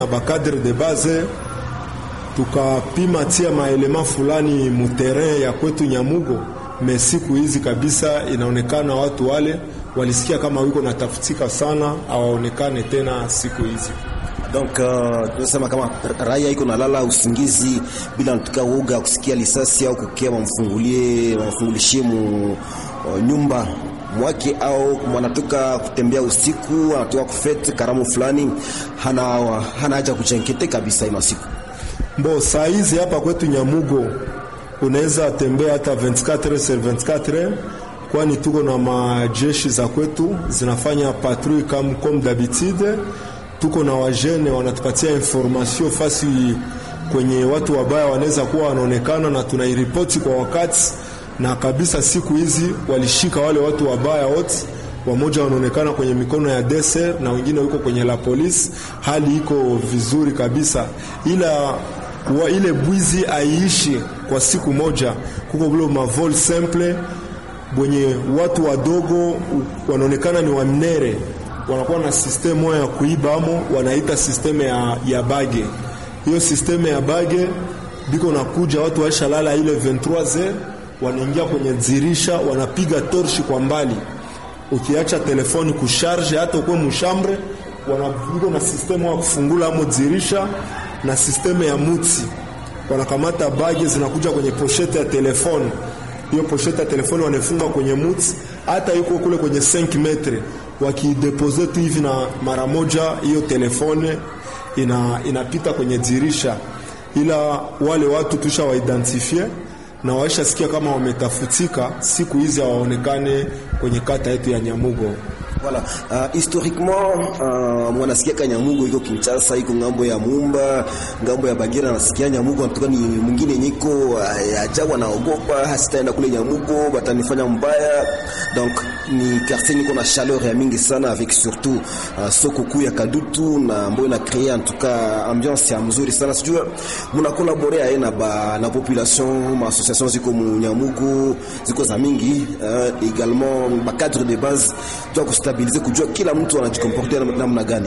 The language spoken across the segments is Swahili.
na bakadre de base tukapima tia maelema fulani muterrain ya kwetu Nyamugo. Me siku hizi kabisa inaonekana watu wale walisikia kama wiko natafutika sana, hawaonekane tena siku hizi. Donc uh, tunasema kama raia iko nalala usingizi bila natuka uoga kusikia lisasi au kukia wamfungulie wamfungulishie mu uh, nyumba mwake au mwanatoka kutembea usiku anatoka kufete karamu fulani, hana hana haja kuchenkete kabisa ina siku Mbo saa hizi hapa kwetu Nyamugo unaweza tembea hata 24 sur 24 kwani tuko na majeshi za kwetu zinafanya patrouille comme comme d'habitude. Tuko na wajene wanatupatia information fasi kwenye watu wabaya wanaweza kuwa wanaonekana, na tunairipoti kwa wakati, na kabisa siku hizi walishika wale watu wabaya wote wamoja wanaonekana kwenye mikono ya deser na wengine wiko kwenye la polisi. Hali iko vizuri kabisa, ila wa ile bwizi aiishi kwa siku moja. Kuko vile mavol simple bwenye watu wadogo wanaonekana ni wamnere, wanakuwa na sisteme moja ya kuiba amo, wanaita sisteme ya, ya bage. Hiyo sisteme ya bage biko nakuja watu waisha lala ile 23h wanaingia kwenye dirisha, wanapiga torshi kwa mbali ukiacha telefoni kusharge hata ukwe mushambre, wanaviko na sistemu ya kufungula amo dirisha na sistemu ya mutsi, wanakamata bagi zinakuja kwenye poshete ya telefoni. Hiyo poshete ya telefoni wanafunga kwenye mutsi, hata yuko kule kwenye 5 metre, wakidepose tu hivi na mara moja hiyo telefoni ina, inapita kwenye dirisha, ila wale watu tusha waidentifie na waisha sikia kama wametafutika, siku hizi hawaonekane kwenye kata yetu ya Nyamugo. Voilà. Uh, historiquement uh, mwanasikia ka Nyamugo iko Kinshasa, iko ngambo ya Mumba, ngambo ya Bagira, anasikia Nyamugo anatoka ni mwingine nyiko uh, ajabu, anaogopa hasitaenda kule Nyamugo batanifanya mbaya. Donc ni quartier niko na chaleur ya mingi sana avec surtout uh, soko kuu ya Kadutu na ambayo ina créer en tout cas ambiance ya mzuri sana. Sijui muna collaborer aye na ba na population ma association ziko mu Nyamugo ziko za mingi uh, également ba cadre de base tu kustabilize kujua kila mtu anajikomportea namna gani.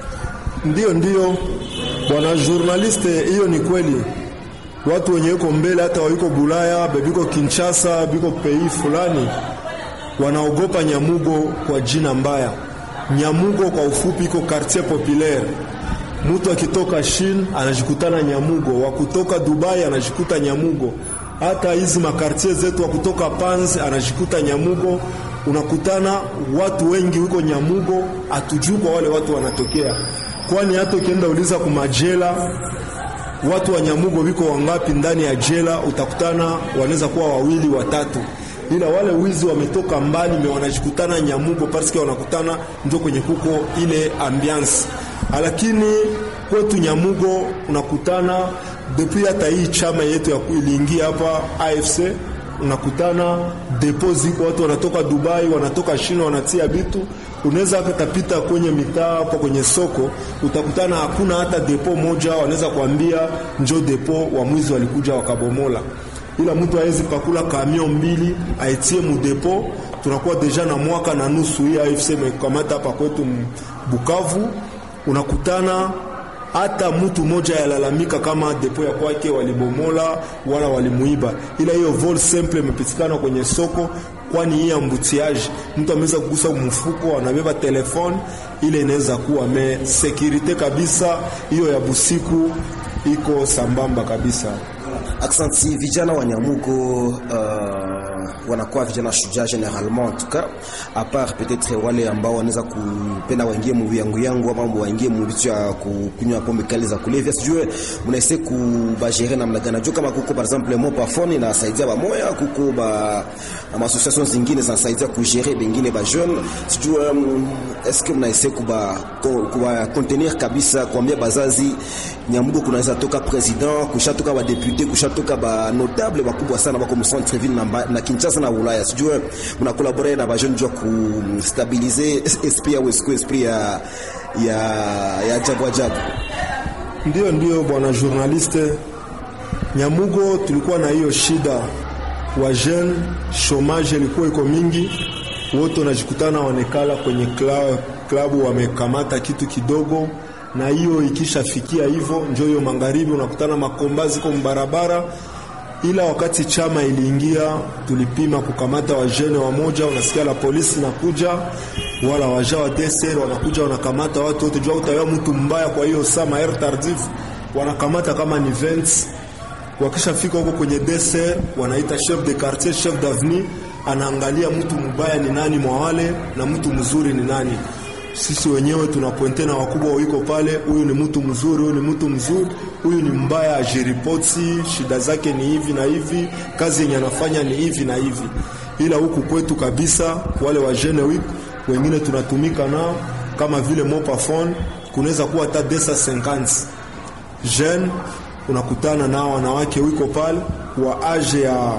Ndio, ndio bwana journaliste, hiyo ni kweli. Watu wenye iko mbele hata waiko Bulaya bebiko Kinshasa biko pei fulani wanaogopa Nyamugo kwa jina mbaya. Nyamugo kwa ufupi iko quartier populaire. Mtu akitoka Shin anajikutana Nyamugo, wa kutoka Dubai anajikuta Nyamugo, hata hizi makartier zetu wa kutoka Panz anajikuta Nyamugo unakutana watu wengi huko Nyamugo, hatujui kwa wale watu wanatokea, kwani hata ukienda uliza kumajela watu wa Nyamugo viko wangapi ndani ya jela, utakutana wanaweza kuwa wawili watatu, ila wale wizi wametoka mbali me wanajikutana Nyamugo parce wanakutana ndio kwenye kuko ile ambiance, lakini kwetu Nyamugo unakutana depuis hata hii chama yetu ya iliingia hapa AFC unakutana depo ziko watu wanatoka Dubai, wanatoka China, wanatia vitu. Unaweza katapita kwenye mitaa hapo kwenye soko, utakutana hakuna hata depo moja, wanaweza kuambia njo depo wa mwizi walikuja wakabomola, ila mtu hawezi pakula kamion mbili aitie mu depo. Tunakuwa deja na mwaka na nusu hii AFC imekamata hapa kwetu Bukavu, unakutana hata mtu mmoja yalalamika kama depo ya kwake walibomola wala walimuiba, ila hiyo vol simple imepitikana kwenye soko, kwani hii ambutiage mtu ameweza kugusa mfuko, anabeba telefone ile inaweza kuwa me security kabisa. Hiyo ya busiku iko sambamba kabisa. Aksanti vijana wa Nyamugo uh, wanakuwa vijana shujaa generalement en tout cas a part peut-être wale ambao wanaweza kupenda waingie mu yangu yangu ama waingie mu vitu ya kukunywa pombe kali za kulevya, sijue mnaise kubagere namna gani? Najua kama kuko par exemple mo pafoni na saidia ba moya, kuko ba ma association zingine zinasaidia kugere bengine ba jeune, sijue um, est-ce que mnaise kuba kuba contenir kabisa, kuambia bazazi Nyamugo kunaweza toka president kushatoka ba député kushatoka ba notable bakubwa sana bako mu centre ville na, na Kinshasa na Ulaya, sijue mna collaborer na ba jeune jua ku stabiliser esprit ya Wesco esprit ya ya ya jabu ajabu. Ndio, ndio bwana journaliste, Nyamugo tulikuwa na hiyo shida, wa jeune chômage ilikuwa iko mingi, wote wanajikutana wanekala kwenye klabu, klabu wamekamata kitu kidogo na hiyo ikishafikia hivyo, njo hiyo magharibi unakutana makomba ziko mbarabara. Ila wakati chama iliingia, tulipima kukamata wajene wamoja, unasikia la polisi nakuja, wala waja wa DSR wanakuja wanakamata watu wote, jua utawa mtu mbaya. Kwa hiyo saa maer tardif wanakamata kama ni vents wakishafika huko kwenye DSR wanaita chef de quartier, chef d'avenue, anaangalia mtu mbaya ni nani mwa wale na mtu mzuri ni nani. Sisi wenyewe tunapointe na wakubwa wiko pale, huyu ni mtu mzuri, huyu ni mtu mzuri, huyu ni mbaya, ajiripoti, shida zake ni hivi na hivi, kazi yenye anafanya ni hivi na hivi. Ila huku kwetu kabisa, wale wa jeune week wengine tunatumika nao kama vile mopafone, kunaweza kuwa hata desa 50 jeune unakutana nao wanawake wiko pale wa age ya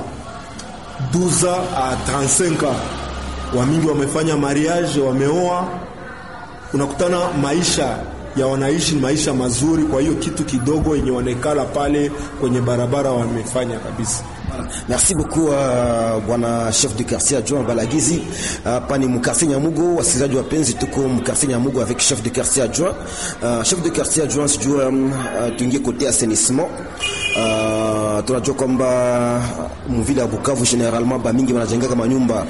12 a 35 wamingi wamefanya mariage, wameoa. Unakutana maisha ya wanaishi ni maisha mazuri, kwa hiyo kitu kidogo yenye wanekala pale kwenye barabara wamefanya kabisa. Merci beaucoup uh, bwana chef de quartier adjoint Balagizi hapa uh, ni mkartier Nyamugo. Wasikilizaji wapenzi, tuko mkartier Nyamugo avec chef de quartier adjoint uh, chef de quartier adjoint, sijua um, uh, tuingie kote assainissement uh, tunajua kwamba mvile ya Bukavu generalement ba mingi banajengaka manyumba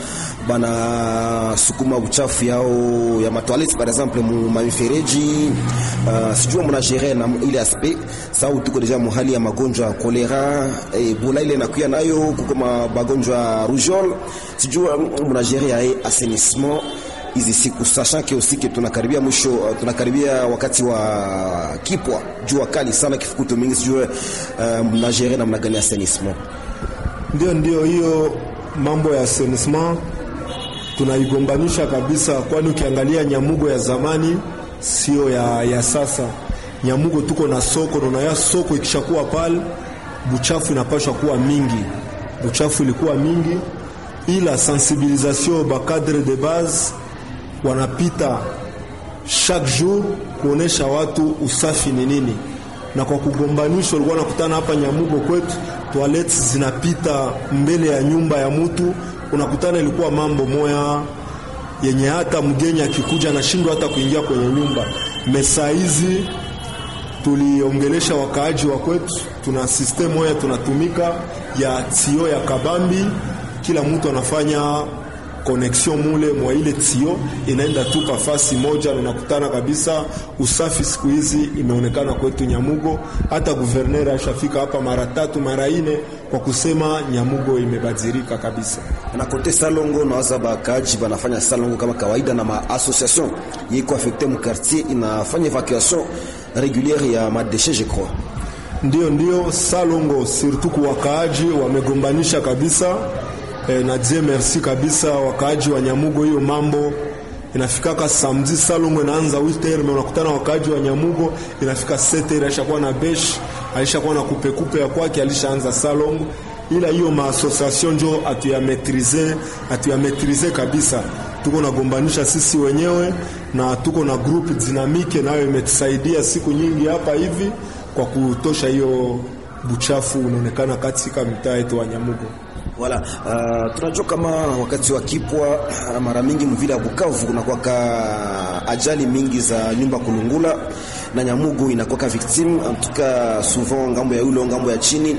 bana sukuma uchafu yao ya matoilette par exemple mu mamifereji uh, sijua mna gérer na ile aspect sababu tuko deja muhali ya magonjwa ya kolera Ebola ile nakuya nayo kuko magonjwa ya rougeole, sijua mna gérer ya assainissement hizi siku sachant que aussi que tunakaribia mwisho, tunakaribia wakati wa kipwa, jua kali sana, kifukuto mingi, sijua uh, mna gérer namna gani assainissement? Ndio, ndio hiyo mambo ya assainissement tunaigombanisha kabisa, kwani ukiangalia Nyamugo ya zamani sio ya, ya sasa. Nyamugo tuko na soko na ya soko ikishakuwa pale, buchafu inapashwa kuwa mingi, buchafu ilikuwa mingi, ila sensibilisation ba cadre de base wanapita chaque jour kuonesha watu usafi ni nini, na kwa kugombanisha, ulikuwa nakutana hapa Nyamugo kwetu toilets zinapita mbele ya nyumba ya mtu, unakutana ilikuwa mambo moya yenye hata mgeni akikuja anashindwa hata kuingia kwenye nyumba. Mesa hizi tuliongelesha wakaaji wa kwetu, tuna system moya tunatumika ya tio ya kabambi, kila mtu anafanya connection mule mwa ile tio inaenda tu pafasi moja, na unakutana kabisa. Usafi siku hizi imeonekana kwetu Nyamugo, hata guverner ashafika hapa mara tatu mara ine kwa kusema Nyamugo imebadilika kabisa. Na kote Salongo nawaza bakaji banafanya Salongo kama kawaida, na ma association yiko affecte mu quartier inafanya evacuation régulière ya madeshe je crois. Ndio, ndio Salongo surtout kwa wakaaji wamegombanisha kabisa. E, na die merci kabisa wakaaji wa Nyamugo, hiyo mambo inafikaka samedi Salongo inaanza 8h, na unakutana wakaaji wa Nyamugo inafika 7h, aishakuwa na besh, aishakuwa na kupe kupe ya kwake, alishaanza Salongo. Ila hiyo ma association njo atuyametrize atuyametrize kabisa, tuko nagombanisha sisi wenyewe na tuko na group dinamike, nayo imetusaidia siku nyingi hapa hivi kwa kutosha hiyo buchafu unaonekana katika mitaa yetu wa Nyamugo. Wala uh, tunajua kama wakati wa kipwa mara mingi mvile ya Bukavu kunakuwaka ajali mingi za nyumba kulungula na Nyamugo inakuwaka victime en tout cas souvent ngambo ya ulo ngambo ya chini.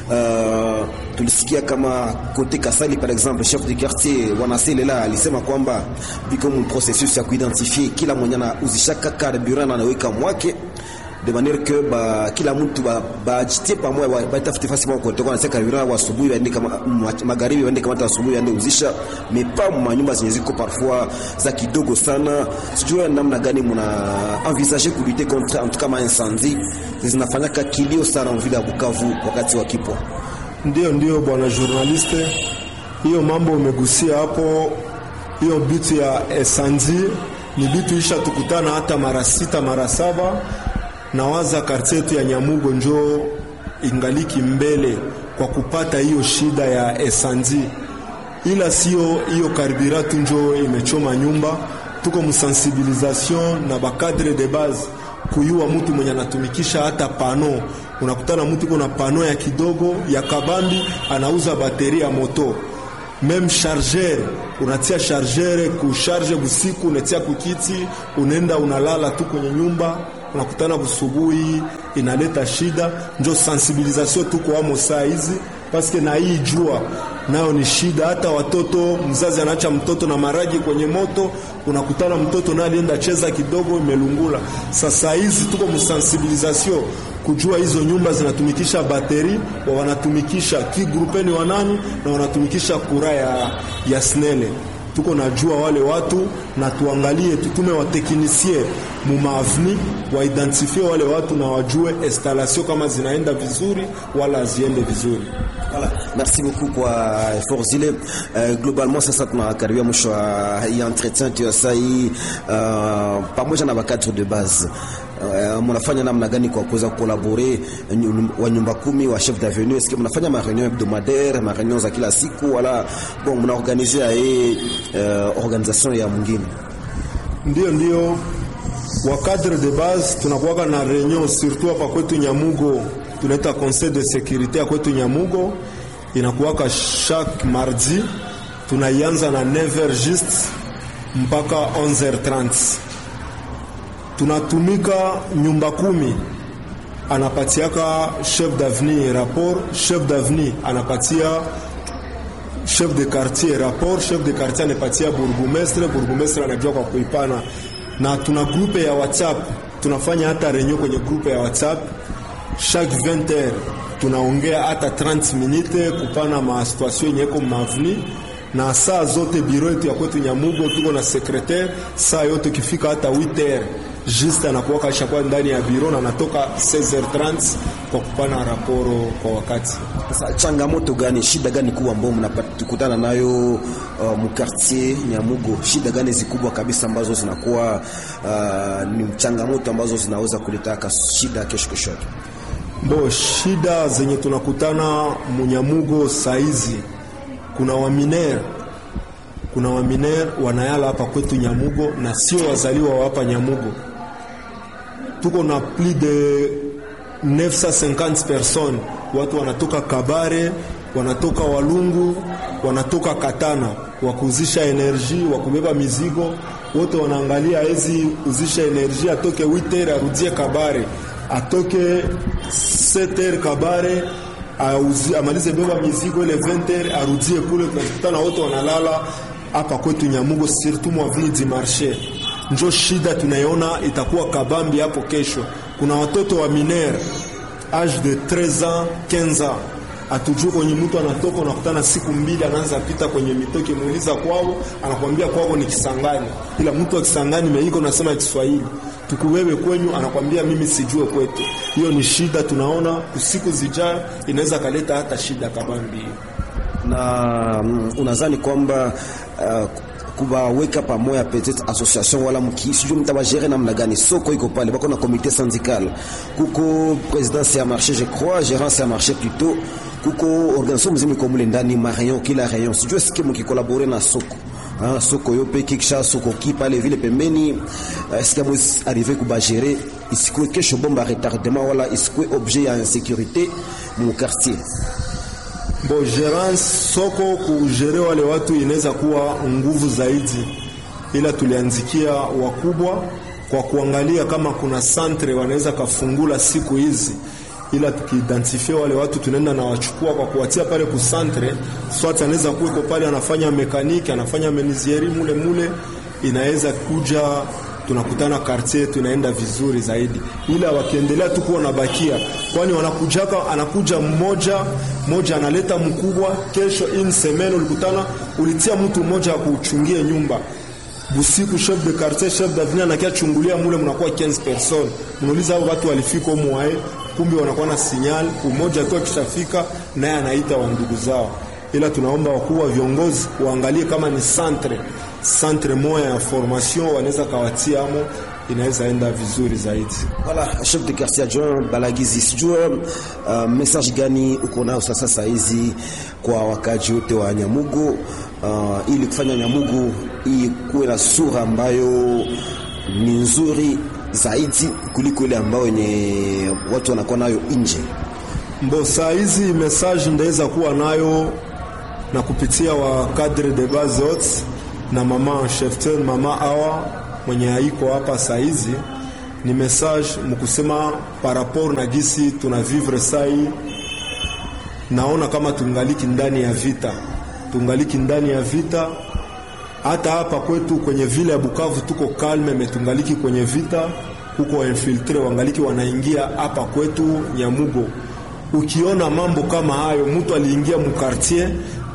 Uh, tulisikia kama kote Kasali par exemple chef de quartier wanaselela alisema kwamba biko mu processus ya kuidentifie kila mwenye anauzishaka carburant anaweka mwake de manière que ba kila mtu ba bajitie pamoja ba, batafute fasi moja kutoka na seka vira asubuhi waende kama magharibi waende kama asubuhi waende uzisha mepa mu nyumba zenye ziko parfois za kidogo sana. Sijua namna gani mna envisager ku lutter contre en tout cas ma incendie zinafanyaka kilio sana mvile ya Bukavu wakati wa kipwa. Ndio, ndio bwana journaliste, hiyo mambo umegusia hapo, hiyo bitu ya incendie ni bitu isha tukutana hata mara sita mara saba nawaza kartie yetu ya Nyamugo njo ingaliki mbele kwa kupata hiyo shida ya esandi, ila sio hiyo karburatu njo imechoma nyumba. Tuko msensibilisation na bakadre de base kuyua mtu mwenye anatumikisha hata pano. Unakutana mtu iko na pano ya kidogo ya kabambi, anauza bateri ya moto meme charger, unatia charger kusharge busiku, unatia kukiti, unaenda unalala tu kwenye nyumba unakutana busubuhi inaleta shida, njo sensibilisation tuko amo saa hizi paske na hii jua nayo ni shida. Hata watoto, mzazi anaacha mtoto na maragi kwenye moto, unakutana mtoto naye alienda cheza kidogo, imelungula. Sasa hizi tuko msensibilisation kujua hizo nyumba zinatumikisha bateri wa wanatumikisha kigrupeni wanani na wanatumikisha kura ya, ya snele tuko najua wale watu na tuangalie, tutume wateknisie mumaavni waidentifie wale watu na wajue installation kama zinaenda vizuri wala haziende vizuri. Voilà. Merci beaucoup kwa effort zile. Uh, globalement sasa tunakaribia mwisho wa hii entretien tu sasa hii uh, pamoja na wakati de base Uh, mnafanya namna gani kwa kuweza kukolabore wa nyumba kumi wa chef d'avenue? Est-ce que mnafanya ma réunion hebdomadaire, ma réunion za kila siku wala bon mnaorganize hii uh, organisation ya mwingine? Ndio, ndio wa cadre de base tunakuwa na reunion surtout hapa kwetu Nyamugo, tunaita conseil de sécurité kwetu Nyamugo, inakuwaka chaque mardi, tunaianza na 9h juste mpaka 11h30 tunatumika nyumba kumi, anapatiaka chef d'avenue rapport, chef d'avenue anapatia chef de quartier rapport, chef de quartier anapatia burgomestre, burgomestre anajua kwa kuipana, na tuna grupe ya WhatsApp, tunafanya hata renyo kwenye grupe ya WhatsApp chaque 20 heures tunaongea hata 30 minute kupana ma situation yenye iko mavni na saa zote biro yetu ya kwetu Nyamugo tuko na secretaire, saa yote ukifika hata 8 heures juste anakuwa kashakuwa ndani ya biro na anatoka 16h30 kwa kupana raporo kwa wakati. Sasa changamoto gani, shida gani kubwa ambayo mnakutana nayo uh, mkartier Nyamugo? Shida gani zikubwa kabisa ambazo zinakuwa uh, ni changamoto ambazo zinaweza kuleta shida kesho kesho yake? Bo, shida zenye tunakutana Munyamugo saizi, kuna waminer kuna waminer wanayala hapa kwetu Nyamugo na sio wazaliwa wa hapa Nyamugo. Tuko na plus de 950 personnes, watu wanatoka Kabare, wanatoka Walungu, wanatoka Katana, wakuzisha enerji, wakubeba mizigo, wote wanaangalia ezi uzisha enerji, atoke 8h arudie Kabare, atoke 7h Kabare auzi, amalize beba mizigo ile 20h arudie kule. Tunakutana wote wanalala hapa kwetu Nyamugo, surtout mwavili di marché. Njo shida tunaiona itakuwa kabambi hapo kesho. Kuna watoto wa miner age de 13 ans 15 ans, atujue kwenye mtu anatoka, unakutana siku mbili anaanza pita kwenye mitoki, muuliza kwao, anakwambia kwao ni Kisangani, ila mtu wa Kisangani meiko nasema Kiswahili tukuwewe kwenyu, anakwambia mimi sijue kwetu. Hiyo ni shida tunaona, usiku zijayo inaweza kaleta hata shida kabambi hiyo na um, unadhani kwamba uh, kubaweka pamoja peut-être association wala mki sijui mtabajere namna gani? Soko iko pale, bako na comité syndical, kuko présidence ya marché je crois, gérance ya marché plutôt, kuko organisation mzima iko mule ndani, ma rayon kila rayon, sijui sikie mkikolabore na soko Ah, soko yope kikisha soko ki pale vile pembeni uh, sikia mwezi arrive kubagere isikue kesho bomba retardement wala isikue objet ya insécurité mu quartier Bo gerance soko kujere wale watu inaweza kuwa nguvu zaidi, ila tulianzikia wakubwa kwa kuangalia kama kuna santre wanaweza kafungula siku hizi, ila tukiidentifia wale watu tunaenda na wachukua kwa kuwatia pale ku santre, swati anaweza kuweko pale anafanya mekaniki anafanya menizieri mule mule, inaweza kuja tunakutana quartier tunaenda vizuri zaidi, ila wakiendelea tu kuwa nabakia, kwani wanakujaka, anakuja mmoja mmoja analeta mkubwa. Kesho in semaine ulikutana, ulitia mtu mmoja akuchungie nyumba busiku, chef de quartier chef d'avenue anakia chungulia mule, mnakuwa 15 personnes, mnauliza hao watu walifika mwae, kumbe wanakuwa na signal. Umoja tu akishafika naye anaita wa ndugu zao, ila tunaomba wakuu wa viongozi waangalie kama ni centre centre moya ya formation wanaweza kawatia amo, inaweza enda vizuri zaidi. Voilà, chef de quartier adjoint Balagizi, sijua uh, message gani uko nao sasa saa hizi kwa wakaji wote wa Nyamugo uh, ili kufanya Nyamugo hii kuwe na sura ambayo ni nzuri zaidi kuliko ile ambayo yenye watu wanakuwa nayo nje. Mbo saa hizi message ndaweza kuwa nayo na kupitia wa cadre de base wote na mama cheftain mama awa mwenye haiko hapa saizi, ni message mkusema par rapport na gisi tuna vivre sai, naona kama tungaliki ndani ya vita, tungaliki ndani ya vita. Hata hapa kwetu kwenye vile ya Bukavu tuko kalme, metungaliki kwenye vita, huko infiltre wangaliki wanaingia hapa kwetu Nyamugo. Ukiona mambo kama hayo, mtu aliingia mukartier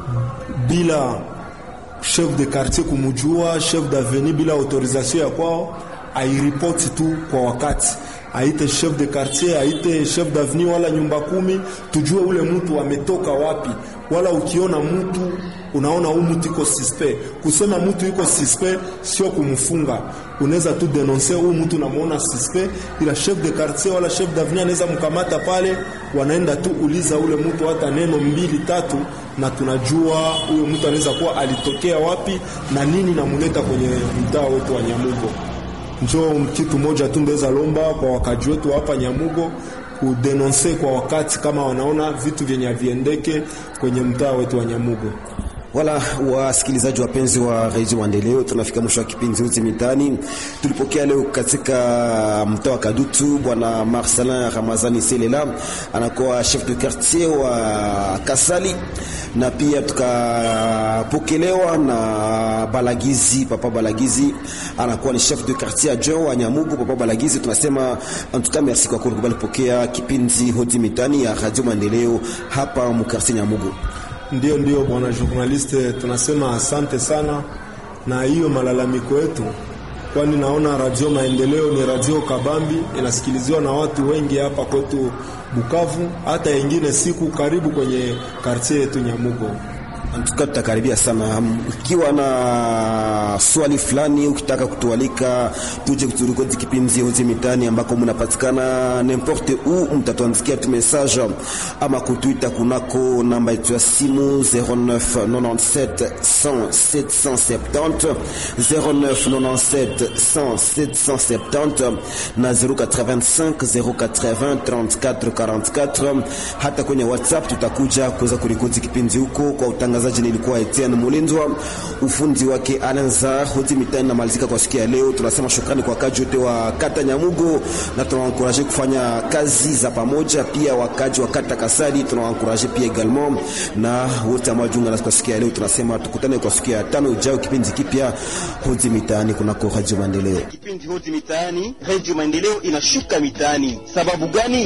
bila chef de quartier kumujua, chef d'avenue bila autorisation ya kwao, airipoti tu kwa wakati, aite chef de quartier, aite chef d'avenue wala nyumba kumi, tujue ule mtu ametoka wapi. Wala ukiona mtu unaona huyu mtu iko suspect, kusema mtu iko suspect sio kumfunga, unaweza tu denoncer huyu mtu namuona suspect, ila chef de quartier wala chef d'avenue anaweza mkamata pale, wanaenda tu uliza ule mtu hata neno mbili tatu, na tunajua huyo mtu anaweza kuwa alitokea wapi na nini namuleta kwenye mtaa wetu wa Nyamugo. Njo kitu moja tu ndeza lomba kwa wakaji wetu hapa Nyamugo kudenonse kwa wakati kama wanaona vitu vyenye haviendeke kwenye mtaa wetu wa Nyamugo. Wala wasikilizaji wapenzi wa Radio Maendeleo, tunafika mwisho wa kipindi Uzi Mitaani. Tulipokea leo katika mtaa wa Kadutu bwana Marcelin Ramazani Selela, anakuwa chef de quartier wa Kasali, na pia tukapokelewa na Balagizi, papa Balagizi anakuwa ni chef de quartier adjoint wa Nyamugu. Papa Balagizi, tunasema en tout cas merci kwa kukubali kupokea kipindi Uzi Mitaani ya Radio Maendeleo hapa mkartier Nyamugu. Ndio, ndio bwana journaliste, tunasema asante sana na hiyo malalamiko yetu, kwani naona radio Maendeleo ni radio kabambi, inasikiliziwa na watu wengi hapa kwetu Bukavu, hata yengine siku karibu kwenye kartie yetu Nyamugo. Antuka tutakaribia sana. Ukiwa na swali fulani, ukitaka kutualika tuje kuturikodi kipindi Hozi Mitaani ambako mnapatikana n'importe où, mtatuandikia tu message ama kutuita kunako namba yetu ya simu 0997 100 770 0997 100 770 na 085 080 34 44. Hata kwenye WhatsApp tutakuja kuweza kurikodi kipindi huko kwa utangazaji nilikuwa Etienne Mulindwa, ufundi wake Alanza. Hoti Mitaani namalizika kwa siku ya leo. Tunasema shukrani kwa wakaji wote wa kata Nyamugo na tunawankuraje kufanya kazi za pamoja, pia wakaji wa kata Kasali tunawankuraje pia egalement, na wote ambao jiunga nasi kwa siku ya leo. Tunasema tukutane kwa siku ya tano ijayo, kipindi kipya Hoti Mitaani kunako Radio Maendeleo. Kipindi Hoti Mitaani, Radio Maendeleo inashuka mitaani. Sababu gani?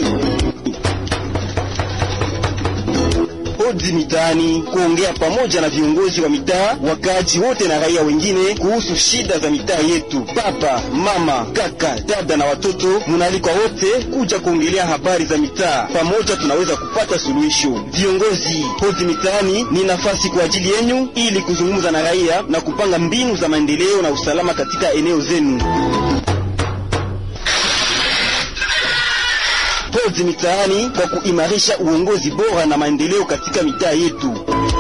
Hodi Mitaani, kuongea pamoja na viongozi wa mitaa, wakaaji wote na raia wengine kuhusu shida za mitaa yetu. Baba, mama, kaka, dada na watoto, munaalikwa wote kuja kuongelea habari za mitaa. Pamoja tunaweza kupata suluhisho. Viongozi, Hodi Mitaani ni nafasi kwa ajili yenyu ili kuzungumza na raia na kupanga mbinu za maendeleo na usalama katika eneo zenu. Hodi Mitaani kwa kuimarisha uongozi bora na maendeleo katika mitaa yetu.